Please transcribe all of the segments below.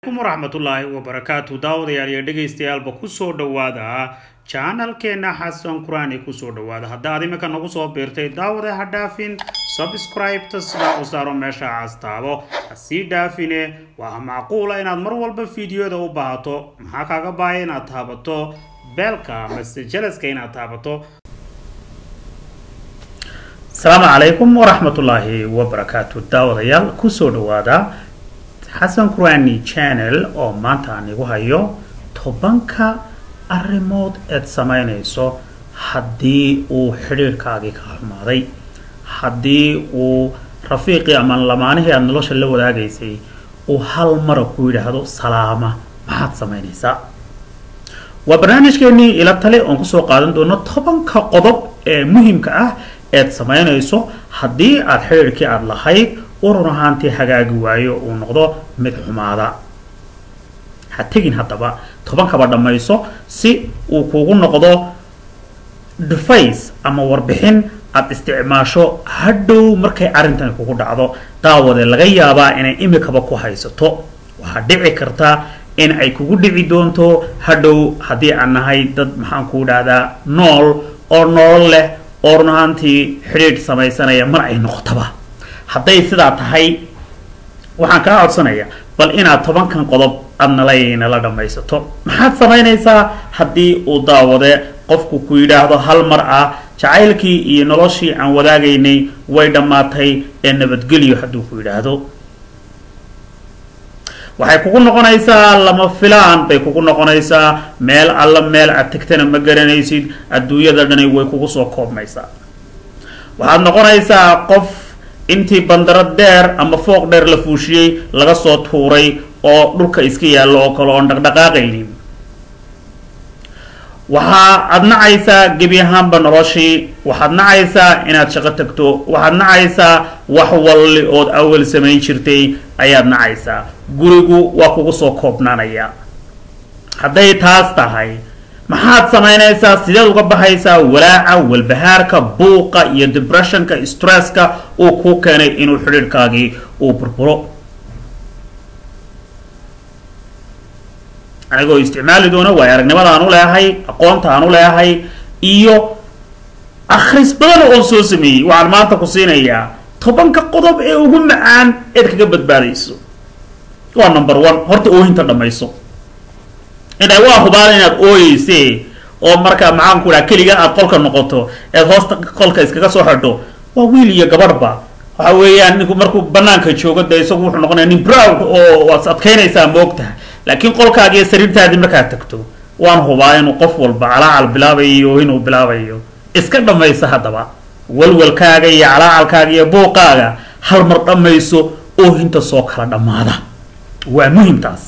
kum waraxmatullaahi wabarakaatu daawadayaal iyo dhegaystayaalba kusoo dhowaada janalkeena xasan qur-aan kusoo dhowaada haddaad iminka nagu soo biirtay daawada ha dhaafin subscribe-ta sidaa u saaro meesha castaabo ha sii dhaafine waa macquula inaad mar walba fiidiyoda u baahato maxaa kaaga baaya inaad taabato beelka mase jalaska inaad taabato asalaamu calaykum waraxmatullaahi wabarakaatu daawadayaal kusoo dhowaada xasan qurani channel oo maanta aan igu hayo tobanka arrimood eed samaynayso haddii uu xidhiirhkaagii ka xumaaday haddii uu rafiiqii ama lamaanihii aada nolosha la wadaagaysay uu hal mara ku yidhaahdo salaama maxaad samaynaysaa waa barnaamijkeenii ila tale oon kusoo qaadan doono tobanka qodob ee muhimka ah eed samaynayso haddii aada xidhiirhkii aada lahayd urun ahaantii hagaagi waayo uu noqdo mid xumaada ha tegin haddaba tobankaba dhammayso si uu kugu noqdo deface ama warbixin aada isticmaasho hadhow markay arrintani kugu dhacdo daawade laga yaabaa inay imikaba ku haysato waxaa dhici karta in ay kugu dhici doonto hadhow haddii aan nahay dad maxaan kuu dhahdaa nool oo nolol leh oo run ahaantii xidhiidh samaysanaya mar ay noqotaba hadday sidaa tahay waxaan kaa codsanaya bal inaad tobankan qodob aada nalaynala dhammaysato maxaad samaynaysaa haddii uu daawade qofku ku yidhaahdo hal mar ah jacaylkii iyo noloshii aan wadaagaynay way dhammaatay ee nabadgelyo hadduu ku yidhaahdo waxay kugu noqonaysaa lama filaan bay kugu noqonaysaa meel alla meel aad tegtana ma garanaysid adduunyada dhani way kugu soo koobmaysaa waxaad noqonaysaa qof intii bandaro deer ama fooq dheer la fuushiyey laga soo tuuray oo dhulka iska yaallo oo kale oon dhaqdhaqaaqaynin waxaa aada nacaysaa gebi ahaanba noloshii waxaad nacaysaa inaad shaqo tagto waxaad nacaysaa wax walli ood awal samayn jirtay ayaad nacaysaa gurigu waa kugu soo koobnaanaya hadday taas tahay maxaad samaynaysaa sideed uga baxaysaa walaaca walbahaarka buuqa iyo depressionka stresska uu kuu keenay inuu xidhiidhkaagii uu burburo anigoo isticmaali doona waayo aragnimada aan u leehay aqoonta aan u leehay iyo akhris badan oon soo sameeyey waxaan maanta ku siinayaa tobanka qodob ee ugu macaan eed kaga badbaadayso waa number one horta oohinta dhammayso inay waa hubaan inaad ooyeyse oo markaa maxaanku dhaha keliga aad qolka noqoto eed hoosta qolka iskaga soo xidho waa wiil iyo gabadhba waxa weeyaan ninku markuu banaanka joogo dee isagu wuxuu noqonaya nin proud oo waad adkaynaysaa moogtaha laakiin qolkaagi iyo sariirtaadii markaad tagto waan hubaa inuu qof walba calaacal bilaabayo iyo oohin uu bilaabayo iska dhammaysa haddaba walwalkaaga iyo calaacalkaaga iyo buuqaaga hal mar dhammayso oohinta soo kala dhammaada waa muhimtaas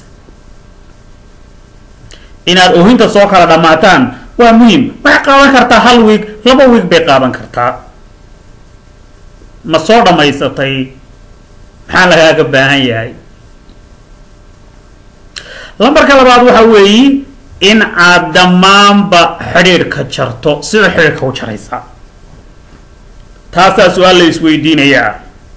inaad oohinta soo kala dhammaataan waa muhim waxay qaadan kartaa hal wiig laba wiig bay qaadan kartaa ma soo dhammaysatay maxaa lagaaga baahan yahay lambarka labaad waxa weeye in aad dhammaanba xidhiidhka jarto sida xidhiidhka u jaraysaa taasaa su-aal la isweydiinayaa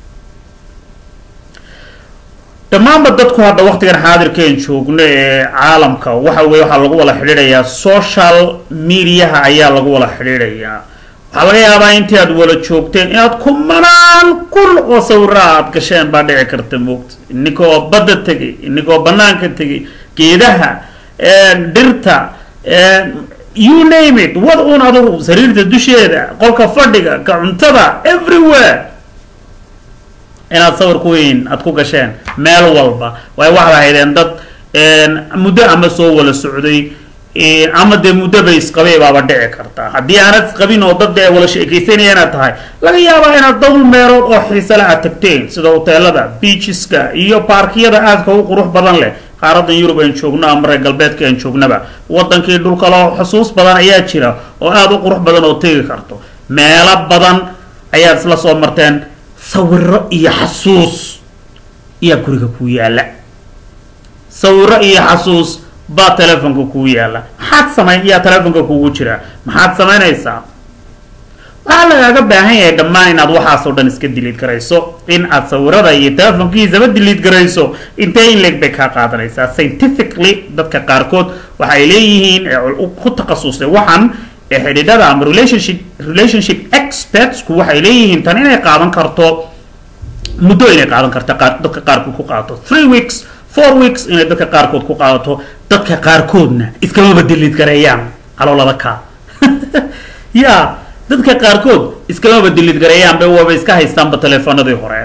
dhammaanba dadku hadda waktigan xaadirkeen joogno ee caalamka waxa weye waxaa lagu wada xidhiidhayaa social mediaha ayaa lagu wada xidhiidhayaa waxaa laga yaabaa intii aad wada joogteen inaad kumanaan kun oo sawira aad gasheen baa dhici karta moogta ininkoo badda tegay ininkoo banaanka tegay geedaha dhirta you name it wad un adugu sariirta dusheeda qolka fadhiga ka cuntada everywhere inaad sawir ku weyn aada ku gasheen meel walba way waxaad ahaydeen dad muddo ama soo wala socday ama dee muddo bay isqabay baaba dhici kartaa haddii aanad isqabin oo dad dee wala sheekaysanaya inaad tahay laga yaabaa inaad dawr meelood oo xiisale aad tagteen sida hoteelada beacheska iyo baarkiyada aadka u qurux badan leh qaaradan yurub aan joogno ama reer galbeedka aan joognaba wadankii dhulkaloo xusuus badan ayaa jira oo aada u qurux badan oo tegi karto meelo badan ayaad isla soo marteen sawiro iyo xasuus iyaa guriga kuu yaalla sawiro iyo xasuus baa telefonka kuu yaalla maxaad samayn iyaa telefonka kugu jira maxaad samaynaysaa waxaa lagaaga baahan yahay dhammaan inaad waxaasoo dhan iska diliid garayso in aad sawirada iyo telefonkiisaba diliid garayso intee in leeg bay kaa qaadanaysaa scientifically dadka qaarkood waxay leeyihiin ku takhasusay waxaan xidhiidhada ama relationship relationship expertsku waxay leeyihiin tan inay qaadan karto muddo inay qaadan karta qaar dadka qaarkood ku qaadato three weeks four weeks inay dadka qaarkood ku qaadato dadka qaarkoodna iskamaba diliid gareeyaan caloolada ka ya dadka qaarkood iskamaba diliid gareeyaan bay waba iska haystaanba teleefanadii hore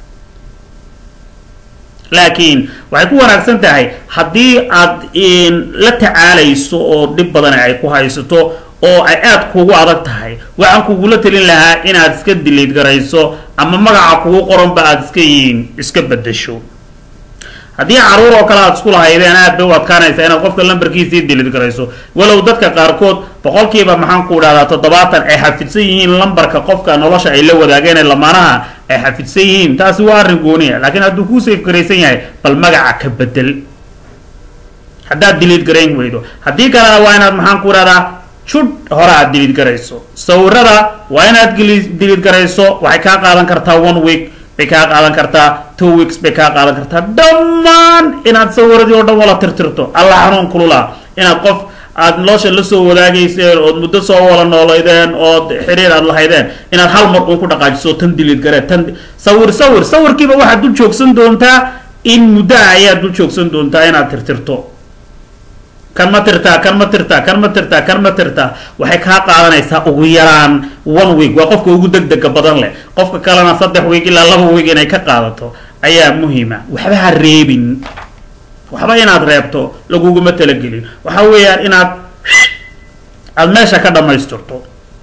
laakiin waxay ku wanaagsan tahay haddii aad la tacaalayso oo dhib badan ay ku haysato oo ay aada kugu adag tahay waxaan kugula telin lahaa inaad iska diliid garayso ama magaca kugu qoranba aada iska yihiin iska bedesho haddii caruur oo kale aad isku lahaydeen aad bay u adkaanaysaa inaad qofka lambarkiisii diliid garayso walow dadka qaarkood boqolkiiba maxaan ku idhahdaa toddobaatan ay xafidsan yihiin lambarka qofka nolosha ay la wadaageen ee lamaanaha ay xafidsan yihiin taasi waa arrin gooniya laakiin hadduu kuu safe garaysan yahay bal magaca ka bedel haddaad diliid garayn weydo haddii kalena waa inaad maxaan ku idhahdaa judh hore aad diliid garayso sawirada waa inaad diliid garayso waxay kaa qaadan kartaa one week bay kaa qaadan kartaa two weeks bay kaa qaadan kartaa dhammaan inaad sawiradii oo dhan wala tirtirto alla xanuun kulula inaad qof aad nolosha la soo wadaagayseen ood muddo soo wala noolaydeen ood xiriir aad lahaydeen inaad hal mar uun ku dhaqaajiso tan diliid garee tan sawir sawir sawirkiiba waxaad dul joogsan doontaa in muddaha ayaad dul joogsan doontaa inaad tirtirto kan ma tirtaa kan ma tirtaa kan ma tirtaa kan ma tirtaa waxay kaa qaadanaysaa ugu yaraan one week waa qofka ugu deg dega badan leh qofka kalena saddex week ilaa laba week inay ka qaadato ayaa muhiima waxba ha reebin waxba inaad reebto laguguma talagelin waxa weeyaan inaad aada meesha ka dhammaystirto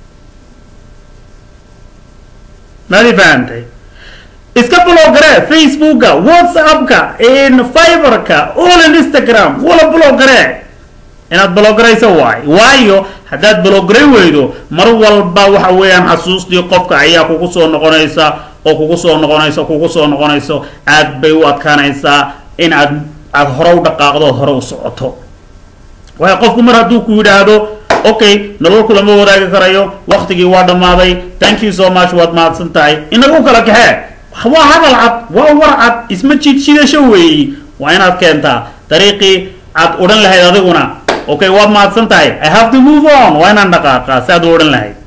maadi fahantay iska bloggaree facebooka whatsappka fiberka all instagram wala bloggaree inaad bloggarayso waay waayo haddaad bloggaray weydo mar walba waxa weeyaan xasuustii qofka ayaa kugu soo noqonaysa oo kugu soo noqonaysa kugu soo noqonayso aad bay u adkaanaysaa in aad aada hore u dhaqaaqdo hore u socoto waayo qofku mar hadduu ku yidhaahdo okay nololku lama wadaagi karayo waktigii waa dhammaaday thank you so much waad mahadsan tahay inagu kala kaxee waa hadal cad waa war cad isma jiidshidasho weeyi waa inaad keentaa dariiqii aad odhan lahayd adiguna okay waad mahadsan tahay i have to move on waa inaan dhaqaaqaa si aad u odhan lahayd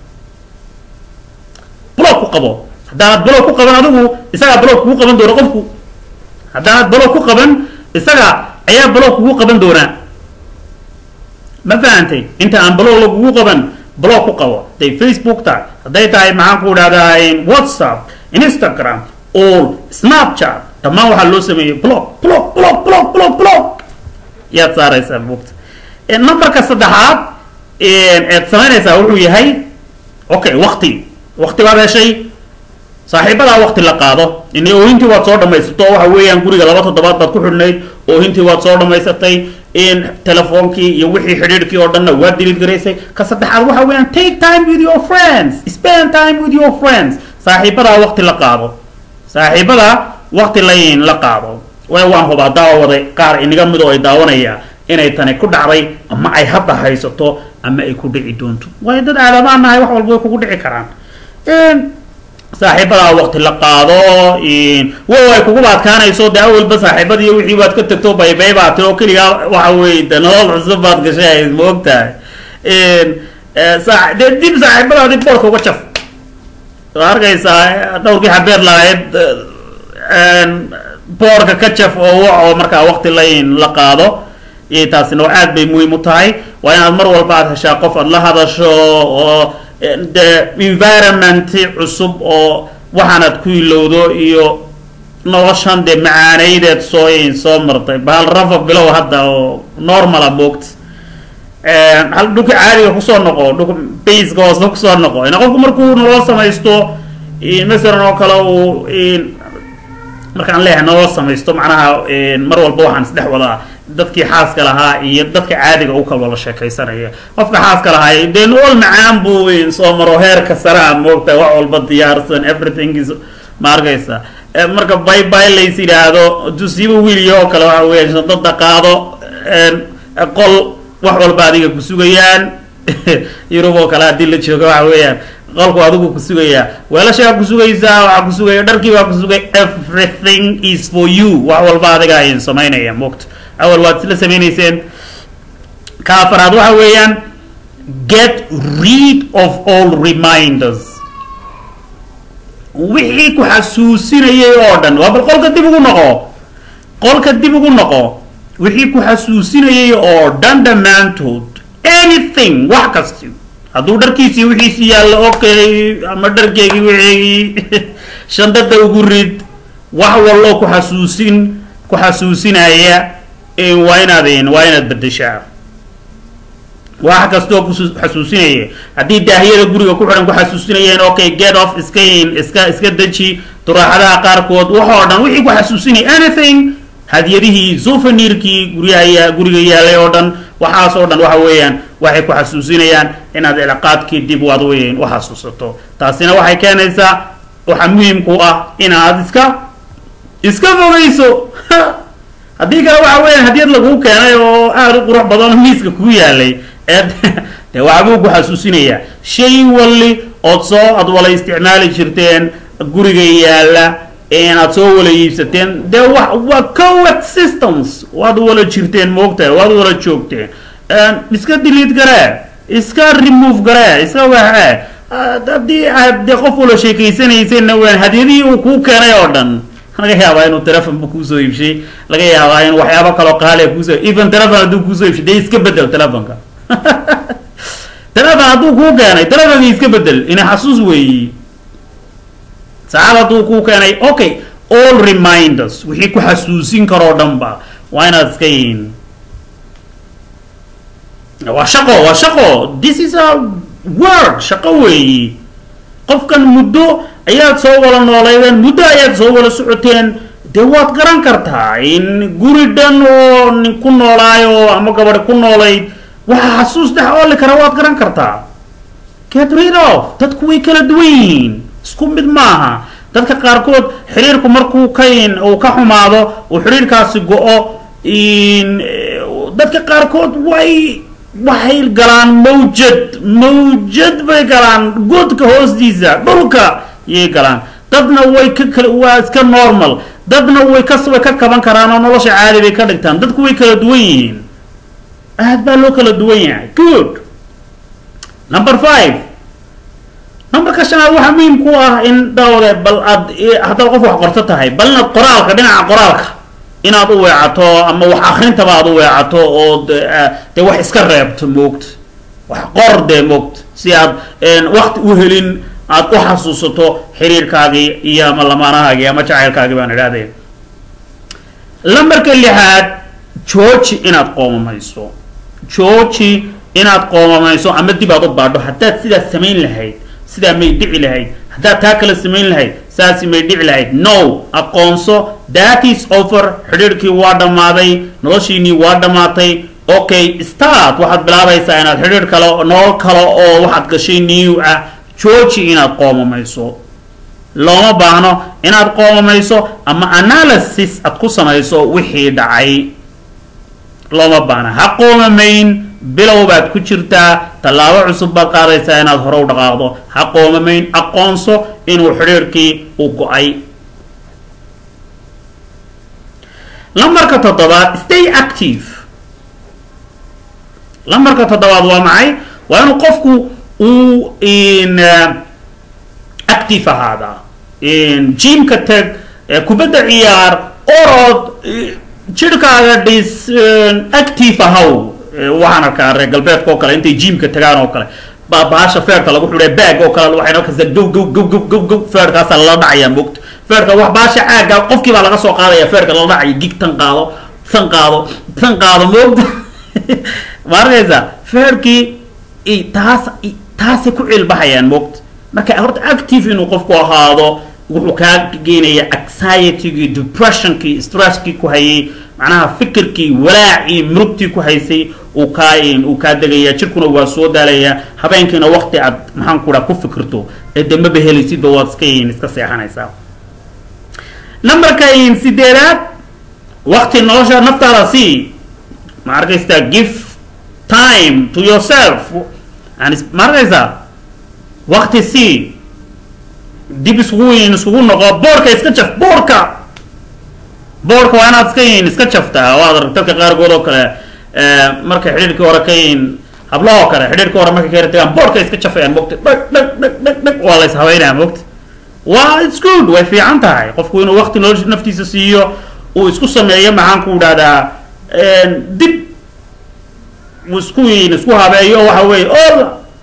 blog ku qabo haddaanad blog ku qaban adigu isagaa blog kugu qaban doona qofku haddaanad blog ku qaban isaga ayaa blog kugu qaban doonaa ma fahantay inta aan blog lagugu qaban blog ku qabo hadday facebook tahay hadday tahay maxaan ku idhahdaa whatsapp instagram all snapchat dhammaan waxaa loo sameeyey blog blog blog blog blog blog yaad saaraysaa buugta numberka saddexaad eed samaynaysaa wuxuu yahay okay wakti wakti baad heshay saaxiibadaa wakti la qaado in oohintii waad soo dhamaysato waxa weeyaan guriga laba toddobaad baad ku xidhnayd oohintii waad soo dhamaysatay in telefoonkii iyo wixii xidhiidhkii oo dhanna waad diliid garaysay ka saddexaad waxa weeyaan take time with your friends spend time with your friends saaxiibadaa wakti la qaado saaxiibadaa wakti layn la qaado way waan hubaa daawaday qaar inaga mid oo ay daawanaya inay tani ku dhacday ama ay hadda haysato ama ay ku dhici doonto waayo dad aadamaan nahay wax walba way kugu dhici karaan saaxiibadaa wakti la qaado wow ay kuguba adkaanayso dee awalba saaxiibadii wixii baad ka tagto baybay baa tiri oo keligaa waxa weye de nolol cusub baad gashay ma og tahay dee dib saaxiibadaadi boorka uga jaf waa arkaysaa dhowrkii xabeer lahayd boorka ka jaf oo wac oo markaa wakti layn la qaado taasina aad bay muhiim u tahay waa inaad mar walba aad heshaa qof aad la hadasho oo de environment cusub oo waxaanaad ku ilowdo iyo noloshan dee macaanaydeed soo soo martay bahal rafa bilow hadda oo normala moogta hal dhulka caadiga kusoo noqo dhulka baska hoose kusoo noqo ina qofku markuu nolol samaysto masalan oo kale uu markaan leeyahay nolol samaysto macnaha mar walba waxaan isdhex wadaa dadkii xaaska lahaa iyo dadka caadiga u kala sheekaysanaya qofka xaaska lahaa dee nolol macaan buu soo maro heerka saraa moogta wax walba diyaarsan everything is ma arkaysa marka bay bay lays yidhaahdo dusiiba wiiliyo oo kale waxa weya dada qaado qol wax walba adiga ku sugayaan yurub oo kale haddii la joogo waxa weeyaan qolku adigu ku sugayaa weelashaa ku sugaysaa waxaa ku sugaya dharkii baa ku sugay everything is for you wax walba adiga ayin samaynaya moogta awal waad isla samaynayseen ka afaraad waxa weeyaan get rid of all reminders wixii ku xasuusinayay oo dhan waa bal qolka dib ugu noqo qolka dib ugu noqo wixii ku xasuusinayay oo dhan dhammaantood anything wax kasti hadduu dharkiisii wixiisi yaallo okay ama dharkeygii wixeygii shandada ugu rid wax wallo ku xasuusin ku xasuusinaya waa inaad waa inaad bedeshaa wax kastoo ku xasuusinaya haddii daahiyada guriga ku xidhan ku xasuusinayeen okay get off iska iska iska deji duraaxadaha qaarkood waxoo dhan wixii ku xasuusinaya anything hadiyadihii souvenirkii guryaha guriga yaalay oo dhan waxaas oo dhan waxa weeyaan waxay ku xasuusinayaan inaad cilaaqaadkii dib waad weyn u xasuusato taasina waxay keenaysaa waxaa muhiimku ah inaad iska iska fogayso haddii kale waxa weeyaan hadiyad laguu keenay oo aada u qurux badan oo miiska kuu yaalay ee dee waxbuu ku xasuusinayaa shay walli ood soo ad wala isticmaali jirteen guriga yaalla aad soo wala iibsateen dee wa waa coexistence waad wala jirteen moogtahay waad wala joogteen iska delete garee iska remove garee iska waxee haddii aad dee qof wala sheekaysanaysenna waan hadyadihii uu kuu keenay oo dhan laga yaabaa inuu telefonba kuusoo iibshay laga yaabaa in waxyaabo kaloo qaaliya kuusoo even telefon hadduu kuusoo iibshay dee iska bedel telefonka telefon hadduu kuu keenay telefonkii iska bedel ina xasuus weeyi saacad hadduu kuu keenay okay all reminders wixii ku xasuusin karoo dhan ba waa inaad iska yihiin waa shaqo waa shaqo this is a work shaqo weeyi qofkan muddo ayaad soo wala noolaydeen muddo ayaad soo wala socoteen dee waad garan kartaa in guri dhan oo nin ku noolaayo ama gabadhi ku noolayd waxa xasuus dhex ooli kara waad garan kartaa get rid of dadku way kala duwan yihiin isku mid maaha dadka qaarkood xiriirku markuu ka uu ka xumaado uu xiriirkaasi go-o dadka qaarkood way waxay galaan mawjad mawjad bay galaan godka hoostiisa dhulka yay galaan dadna way ka kala waa iska normal dadna way ka way ka kaban karaan oo nolosha caadi bay ka dhigtaan dadku way kala duwan yihiin aad baa loo kala duwan yahay good number five numberka shanaad waxaa muhiim ku ah in dhawde bal aad haddaad qof wax qorto tahay bal inaad qoraalka dhinaca qoraalka inaad u weecato ama wax akrintaba aad u weecato oo dee wax iska reebto moogta wax qor dee moogta si aad wakti u helin aad u xasuusato xiriirkaagii iyo ama lamaanahaagii ama jacaylkaagii baan idhahdeen lambarka lixaad georgi inaad qoomamayso georgi inaad qoomamayso ama dib aad u baadho haddaad sidaas samayn lahayd sidaa may dhici lahayd haddaad taa kale samayn lahayd saasi may dhici lahayd no aqoonso that is over xidhiirhkii waa dhammaaday noloshiinii waa dhammaatay okay start waxaad bilaabaysaa inaad xidhiir kale nolol kale oo waxaad gashay new ah georgi inaad qoomamayso looma baahno inaad qoomamayso ama analysis aad ku samayso wixii dhacay looma baahna ha qoomamayn bilow baad ku jirtaa tallaabo cusub baad qaadaysaa inaad hore u dhaqaaqdo ha qoomamayn aqoonso inuu xidhiirkii u go-ay lambarka toddobaad stay active lambarka toddobaad waa maxay waa inuu qofku uu active ahaadaa jimka tag kubadda ciyaar orod jirhkaaga dhis active ahaw waxaan arkaa reer galbeedka oo kale intay jimka tagaan oo kale baasha feerka lagu xidhay baag oo kale waxay arkaysaa gow gow gow gow gow gow feerkaasaa lala dhacayaa mogta feerka wax baasha caaga qofkii baa laga soo qaadaya feerka lala dhacaya gig tan qaado tan qaado tan qaado moogta ma arkaysaa feerkii taas taasay ku cilbahayaan moogta marka horta active inuu qofku ahaado wuxuu kaa geynaya anxietygii depressionkii stresskii ku hayay macnaha fikirkii walaacii murugtii ku haysay uu kaa uu kaa degaya jirkuna waa soo daalaya habeenkiina waqti aad maxaan ku dhaha ku fikirto ee dambaba helaysidba waad iska iska seexanaysaa numberka sideedaad waqti nolosha naftaada sii ma arkaysaa give time to yourself ma arkaysaa waqti sii dib iskugu yin iskugu noqo boorka iska jaf boorka boorka waa inaad iska yin iska jaftaa oo aad arag dadka qaarkood oo kale markay xidhiirkii hore ka yin hablahoo kale xidhiirkii hore markay ka yara tagaan boorka iska jafayaan mogta dhag dhag dhag dhag dhag waa la ishabeynaya mogta waa its good way fiican tahay qofku inuu waqti nolosha naftiisa siiyo uu isku sameeyo maxaan ku dhahdaa dib uu isku yin isku habeeyo waxa weeye oo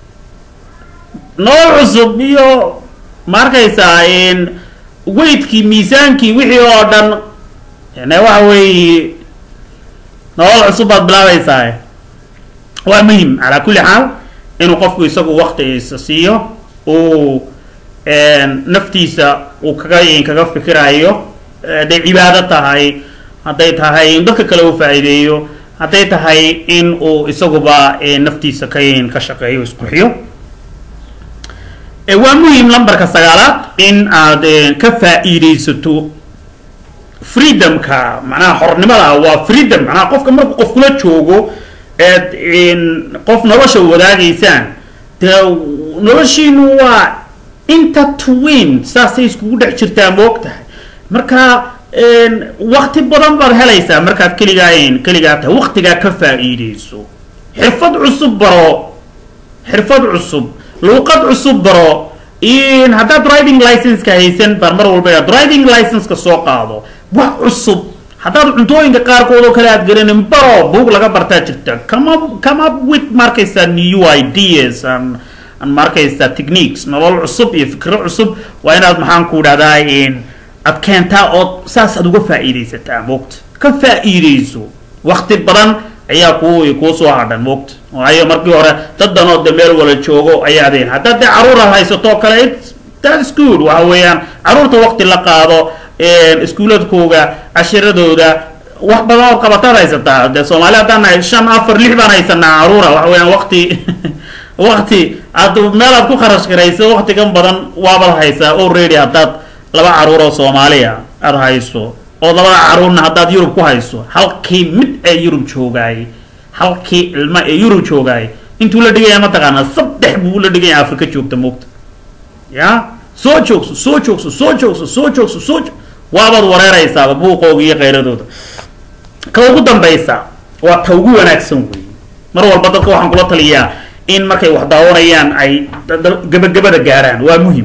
nolol cusub iyo ma arkaysaa weydkii miisaankii wixii oo dhan yani waxa weeye nolol cusub baad bilaabaysaa waa muhim calaa kulli xaal inuu qofku isagu waqtigiisa siiyo uu naftiisa uu kaga kaga fikirayo hadday cibaado tahay hadday tahay in dadka kale uu faa'iideeyo hadday tahay in uu isaguba naftiisa ka ka shaqeeyo isqurxiyo waa muhim lambarka sagaalaad in aad ka faa'iidaysato freedomka macnaha xornimada waa freedom macnaha qofka markuu qof kula joogo eed qof nolosha wadaagaysaan dee noloshiinu waa inta twin saasay iskugu dhex jirtaa moog tahay marka wakti badan baad helaysaa markaad keligaa keligaa tahay waktigaa ka faa'iidayso xirfad cusub baro xirfad cusub luuqad cusub baro haddaad driving licenska haysan baan mar walba driving licenska soo qaado wax cusub haddaad cuntooyinka qaarkood oo kale aad garanin baro buug laga bartaa jirta come up, come up with markaysaa new ideas and, and markaysaa techniques nolol cusub iyo fikro cusub waa inaad maxaan ku dhahdaa aad keentaa ood saas aad uga faa'iidaysataa moogta ka faa'iidayso wakti badan ayaa ku kuu soo hadhan moogta waayo markii hore dad danoo de meel wala joogo ayaadeen haddaad dee caruura haysato kale that's good waxa weeyaan caruurta wakti la qaado iskuuladkooga cashiradooda wax badan oo qabataad haysataa de soomaali haddaan nahay shan afar lix baan haysanaa caruura waxa weeyaan wakti wakti aad meel aad ku kharash garayso waktigan badan waabad haysaa already haddaad laba caruur oo soomaaliya aada hayso oo labada caruurna haddaad yurub ku hayso halkii mid ee yurub joogaay halkii ilma ee yurub joogaay intuu la dhigaya mataqaanaa saddex buu la dhigaya afrika joogta moogta ya soo joogso soo joogso soo joogso soo joogso soo waabaad wareeraysaaba buuqooga iyo kheyradooda ka ugu dambaysa waa ta ugu wanaagsan wey mar walba dadka waxaan kula taliyaa in markay wax daawanayaan ay gabagabada gaaraan waa muhim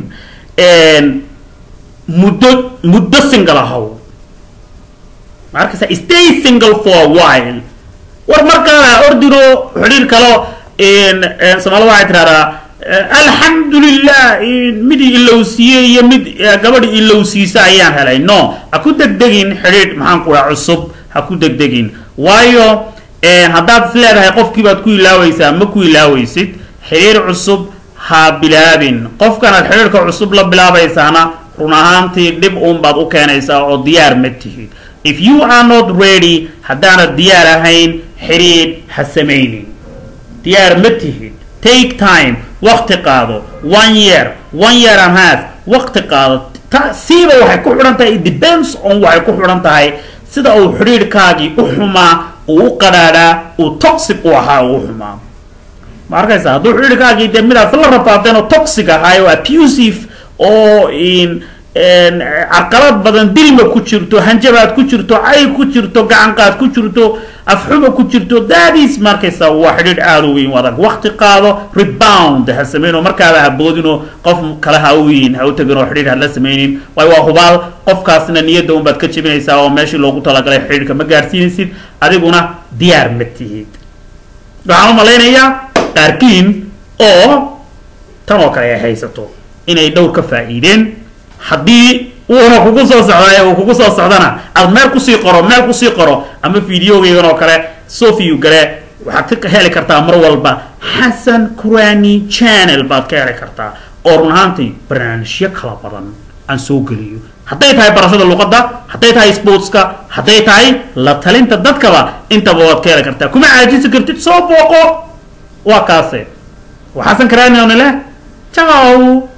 muddo muddo single ahow ma arkaysa stay single for a while war markaa ordiro xidhiir kalo soomaalida waxay tidhahdaa alxamdulilah mid ilowsiiyey iyo mid gabadhi ilowsiisa ayaan helay no ha ku degdegin xidhiidh maxaan ku dhaha cusub ha ku degdegin waayo haddaad is leedahay qofkiibaad ku ilaawaysaa ma ku ilaawaysid xidhiir cusub ha bilaabin qofkanaad xidhiirka cusub la bilaabaysaana run ahaantii dhib uun baad u keenaysaa oo diyaar ma tihid if you are not ready haddaanad diyaar ahayn xidhiidh ha samaynin diyaar ma tihid take time waqti qaado one year one year and half waqti qaado siiba waxay ku xidhan tahay depends on waxay ku xidhan tahay sida uu xidhiidhkaagii u xumaa uu u qadhaadhaa uu toxic u ahaa uu u xumaa ma arkaysa hadduu xidhiidhkaagii dee midaas la rafaadeen oo toxic ahaay oo abusive oo carqalad badan dilma ku jirto hanjabaad ku jirto cay ku jirto gacanqaad ku jirto afxuma ku jirto daadiis markaysa waa xidhiidh aada u weyn adag waqti qaado rebound ha sameyn oo markaaba ha boodinoo qof kale ha u yihin ha u tegin oo xidhiidh ha la sameynin waayo waa hubaal qofkaasna niyadda un baad ka jebinaysaa oo meeshii loogu talagalay xidhiidhka ma gaarsiinaysid adiguna diyaar ma tihid waxaan u malaynayaa qaarkiin oo tan oo kale ay haysato inay dhowr ka faa'iideen haddii uuna kugu soo socday uu kugu soo socdana aad meel kusii qoro meel kusii qoro ama videogeygan oo kale sofiyu gale waxaad ka heli kartaa mar walba xasan kurani channel baad ka heli kartaa oo run ahaantii barnaamijyo kala badan aan soo geliyo hadday tahay barashada luqadda hadday tahay sportska hadday tahay la talinta dadkaba intaba waad ka heli kartaa kuma caajisi kartid soo booqo waa kaase waa xasan kurani oo nile ciao